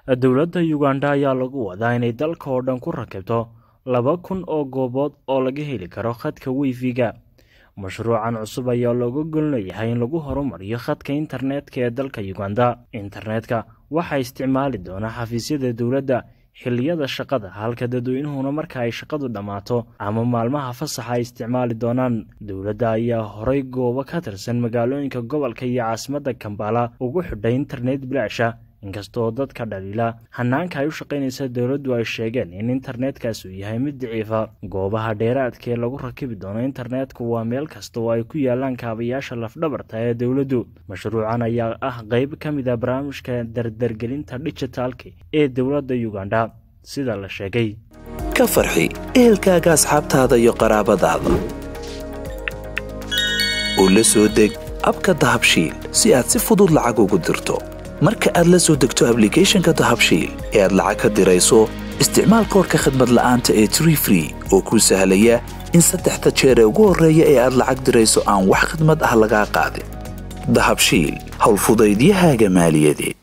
dowladda uganda ayaa lagu wadaa inay dalka oo dhan ku rakibto laba kun oo goobood oo laga heli karo khadka wifiga mashruucan cusub ayaa looga golleeyahay in lagu horumariyo khadka internetka ee dalka uganda internetka waxaa isticmaali doona xafiisyada dowladda xilliyada shaqada halka dadweynuhuna marka ay shaqadu dhammaato ama maalmaha fasaxa ay isticmaali doonaan dowladda ayaa horay goobo ka tirsan magaalooyinka gobolka iyo caasimadda kambala ugu xidhay internet bilaasha inkastaoo dadka dhaliila hanaanka ay u shaqaynaysa dowladdu ay sheegeen in internetkaas uu yahay mid daciifa goobaha dheeraadka ee lagu rakibi doono internetka waa meel kasta oo ay ku yaalaan kaabayaasha lafdhabarta ee dowladdu mashruucan ayaa ah qeyb ka mid a barnaamijka dardargelinta dijitaalka ee dowladda uganda sida la sheegay ka farxi ehelkaaga asxaabtaada iyo qaraabadaada oo la soo deg abka dahabshiil si aad si fudud lacag ugu dirto marka aad la soo degto ablicathonka dahabshiil ee aad lacag ka dirayso isticmaal koorka khadmad la'aanta ee tree free oo kuu sahlaya in saddexda jeer ee ugu horreeya ee aad lacag dirayso aan wax khadmad ah lagaa qaadin dahabshiil howlfudaydiyahaaga maaliyadeed